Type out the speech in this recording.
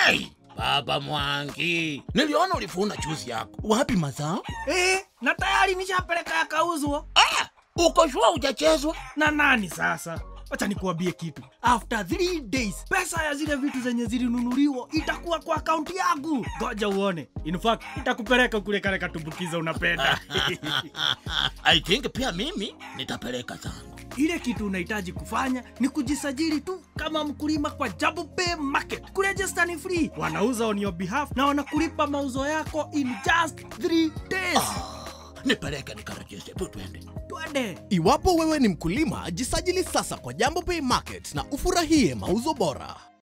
Ai, baba Mwangi, niliona ulifuna chuzi yako. Wapi mazao? Eh, na tayari nishapeleka yakauzwa. Ah, uko shua hujachezwa? Na nani sasa? Wacha nikuambie kitu. After 3 days, pesa ya zile vitu zenye zilinunuliwa itakuwa kwa akaunti yangu. Ngoja uone. In fact, itakupeleka kule kale katumbukiza unapenda. I think pia mimi nitapeleka zangu. Ile kitu unahitaji kufanya ni kujisajili tu kama mkulima kwa Jambo Pay Market. Kuregister ni free. Wanauza on your behalf na wanakulipa mauzo yako in just 3 days. Nipeleke nikarejeste, tu twende. Twende. Iwapo wewe ni mkulima, jisajili sasa kwa Jambo Pay Market na ufurahie mauzo bora.